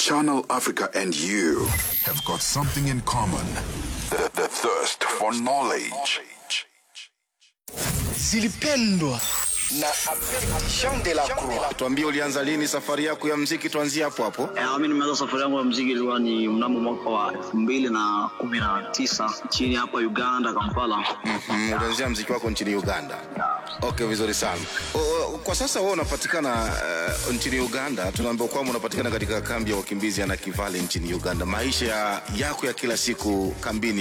Channel Africa and you have got something in common the, the thirst for knowledge. zilipendwa na Jean de la Croix. Tuambie, ulianza lini safari yako ya mziki? Tuanzie hapo hapo. Eh, mi nimeanza safari yangu ya mziki ilikuwa ni mnamo mwaka wa elfu mbili na kumi na tisa nchini hapa Uganda, Kampala. Mm, ulianzia mziki wako nchini Uganda. Okay, vizuri sana. O, o, kwa sasa wewe unapatikana uh, nchini Uganda. Tunaambiwa kwamba unapatikana katika kambi ya wakimbizi ya Nakivale nchini Uganda. Maisha ya- yako ya kila siku kambini